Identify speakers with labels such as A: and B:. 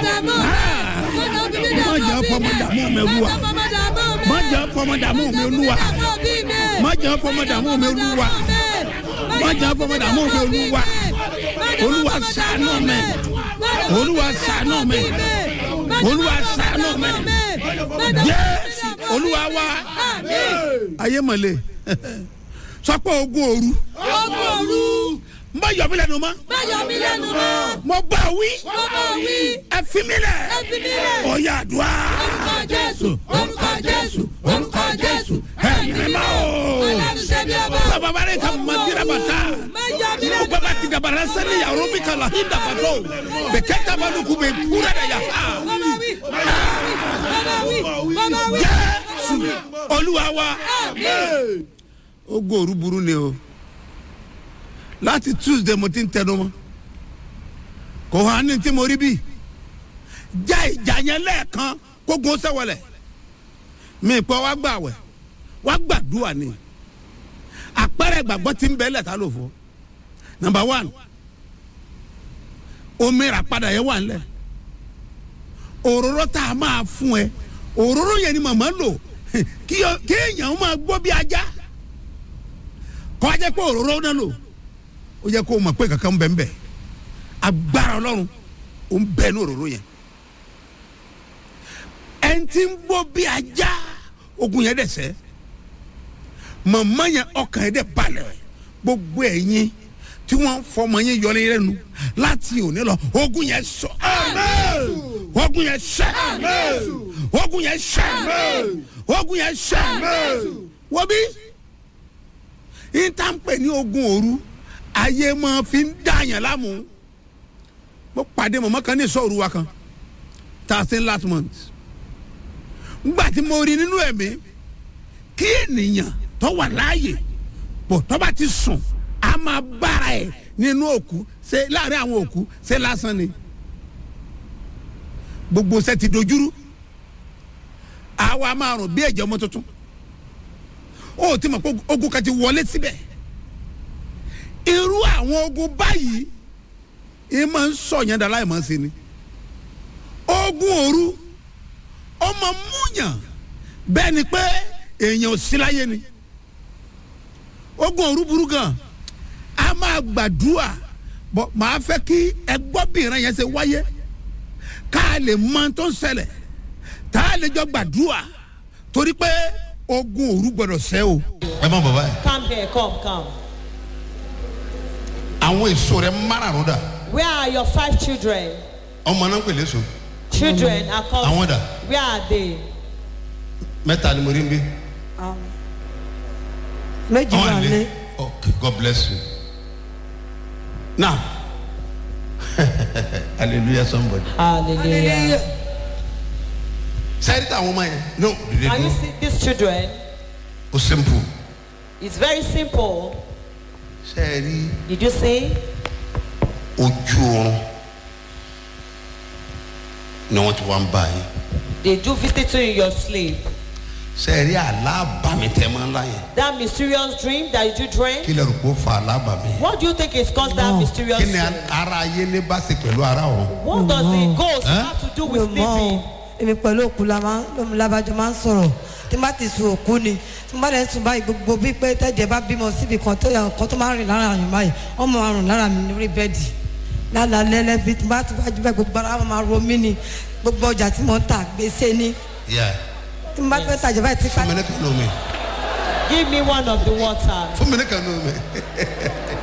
A: má jẹ́ fọmọ dààmú mi olúwa má jẹ́ fọmọ dààmú mi olúwa má jẹ́ fọmọ dààmú mi olúwa má jẹ́ fọmọ dààmú mi olúwa olúwa ṣàánú mi olúwa ṣàánú mi olúwa ṣàánú mi jésù olúwa wa ayé mọ̀lẹ́ sọpọ̀ ogun òru
B: Ogun òru.
A: má yọ mí lẹ́nu mọ́
B: Báyọ̀ mi lẹ́nu mọ́.
A: mo bá wí
B: Mo bá wí.
A: ẹ fi mí lẹ̀
B: Ẹ fi mí lẹ̀.
A: ọ̀yà àdúrà
B: Orúkọ Jésù. Orúkọ Jésù. Orúkọ Jésù.
A: ẹ̀mí mímọ́ o.
B: Ọlọ́run ṣe bí ọba.
A: Baba bare ka mandira bata.
B: Má yọ mí lẹ́nu
A: Baba ti dabara sani ya robi kala hinda bato. Beketa balu kube kura da ya ha.
B: Bàbá wí. Bàbá wí. Bàbá wí.
A: Jésù Olúwa wa.
B: Àmín.
A: Ó gbòòrú burú ni o. Láti Tuesday mo ti ń tẹnu mọ́. Kò hàn ní tí mo rí bí. Já ìjà yẹn lẹ́ẹ̀kan kó gun sẹ́wọ̀lẹ̀. Mi pọ̀ wá gbà wẹ̀. Wá gbàdúrà ni. Àpẹẹrẹ ìgbàgbọ́ ti ń bẹ́ẹ̀ lẹ̀ ta ló fọ́. Number one. Omi rà padà yẹn wà nílẹ̀. Òróró tá a máa fún ẹ. Òróró yẹn ni màmá lò. Kí ọ- kéèyàn máa gbọ́ bí ajá. Kọ́ ajẹ́ pé òróró náà lò. Ó yẹ kó o mọ̀ pé kankan ń bẹ̀ ń bẹ̀. Agbára Ọlọ́run ó ń bẹ ní òróró yẹn. Ẹni tí ń gbọ́ bí ajá ogun yẹn dẹ̀ sẹ́ màmá yẹn ọkàn yẹn dẹ̀ balẹ̀ gbogbo ẹ̀yin tí wọ́n fọmọ yẹn yọ ní lẹ́nu láti òní lọ ogun yẹn sọ ogun yẹn sẹ ogun yẹn sẹ ogun yẹn sẹ wọ́n bí ìtànpẹ̀ ní ogun òru ayé máa fi ń dààyàn lámù mo pàdé màmá kan ní ìsọ̀rù wa kan thirteen last month ngbà tí mo rí nínú ẹ̀mí kí ènìyàn tó wà láàyè pọ̀ tó bá ti sùn a máa bára ẹ̀ nínú òkú ṣe láàrin àwọn òkú ṣe lásán ni gbogbo ṣe ti dojúrú àwa máa rùn bí ẹ̀jẹ̀ ọmọ tuntun ó ti mọ̀ pé ogun kan ti wọlé síbẹ̀ irú àwọn ogun báyìí ẹ máa ń sọ̀yàn dá láì máa ń ṣe ni ogun òru ọmọ múyàn bẹ́ẹ̀ ni pé èèyàn ò sí láyé ni ogun òru burú gan a máa gbàdúrà bọ màá fẹ́ kí ẹgbọ́bìnrin yẹn ṣe wáyé ká a lè mọ tó ń ṣẹlẹ̀ tá a lè jọ gbàdúrà torí pé ogun òru gbọdọ̀ ṣẹ́ o.
C: ẹ má bọ̀ báyìí.
D: Come here, come, come.
C: àwọn èso rẹ márààrún dà
D: Where are your five children?
C: ọmọ náà ń pèlè so
D: Children are called.
C: Àwọn dà?
D: Where are they?
C: mẹ́ta ni mo rí ń bí.
E: méjì wà
C: Àwọn
E: lé
C: àlè okay God bless you.
A: now
C: hallelujah somebody.
D: Hallelujah.
C: sẹ́yìn tí àwọn ọmọ yẹn no dìde
D: Can you
C: dúró
D: see these children?
C: o simple.
D: It's very simple.
C: sẹ́yìn
D: Did you see?
C: ojú oorun ni wọ́n ti wá ń bá yín.
D: They do visit you in your sleep.
C: sẹ́yìn alábàmì tẹ́ máa ń láyè.
D: That mysterious dream that you dream.
C: kí lè rò pé ó fa alábàmì.
D: What do you think is caused that mysterious
C: kí ni
D: dream?
C: ara ayé ní bá ṣe pẹ̀lú ara ọ̀run.
D: What does the ghost
C: Huh?
D: have to do
E: mi ò
D: with
E: mọ o
D: sleeping?
E: èmi pẹ̀lú òkú la máa ń labajọ máa ń sọ̀rọ̀ tí n bá ti sun òkú ni tí n bá dẹ̀ sùn báyìí gbogbo bíi pé tẹ́jẹ̀ bá bímọ síbi kan tó yàn kan tó máa ń rìn lára àyàn báyìí ọmọ máa rùn lára mi lórí bẹ́ẹ̀dì lálẹ́ lẹ́bi tí n bá ti wájú bẹ́ẹ̀ gbogbo ara wọn máa ro mí ni gbogbo ọjà tí mo ń tà gbèsè ni
C: Yeah.
E: tí n bá fẹ́ tajà báyìí tí
C: fún mi ní kan ní omi
D: Give me one of the water.
C: fún mi ní kan ní omi